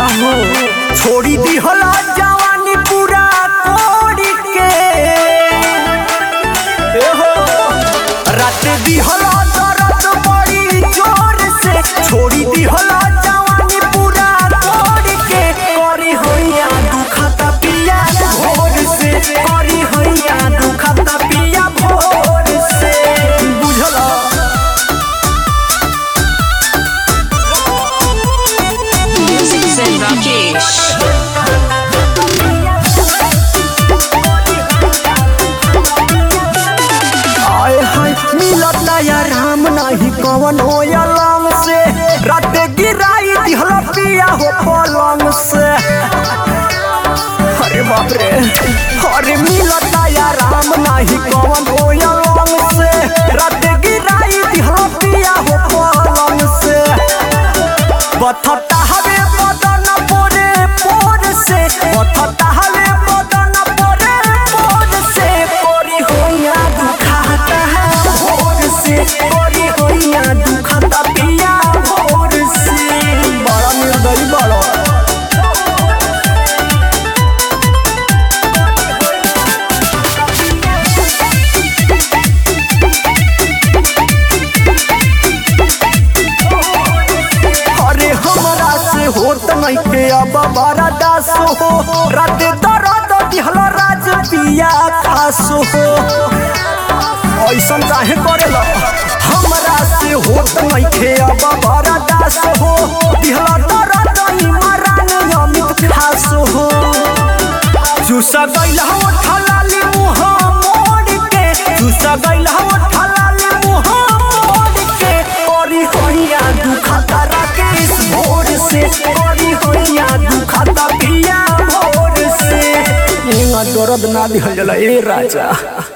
काहो छोड़ी दिहला जवानी पूरा कोड़ी के ए हो रात दिहला दर्द बड़ी जोर से छोड़ी दिहला जवानी पूरा कोड़ी के करी होइया दुखता पिया भोर से करी होइया दुखता पिया भोर से बुझला Music Zen Rakesh. आए हाय मिलता या राम नाही कवन हो अलम से रात गिराई दिहला पिया हो पलंग से अरे बाप रे अरे मिलता या राम नाही कवन हो अलम से रात गिराई दिहला पिया हो पलंग से बथता हवे बदन पोरे पोर से बथता हवे बदन पोरे पोर से पोरी होइया दुखाता है भोर से पोरी होइया दुखाता पिया भोर से बड़ा निर्दयी बड़ा अरे हमरा से होत नहीं के अब बड़ा दास हो रात दर्द दिहला राज पिया खास हो ऐसन काहे करेला हमरा से होत नहीं के अब बड़ा दास हो दिहला दर्द इमरान अमित खास हो चूसा गइल हो ठलाली मुह मोड़ के चूसा गइल हो ठलाली मुह मोड़ के ओरी होइया दुखता राकेश भोर से ओरी होइया दुखता पिया भोर से इंगा दर्द ना दिहल जाला ए राजा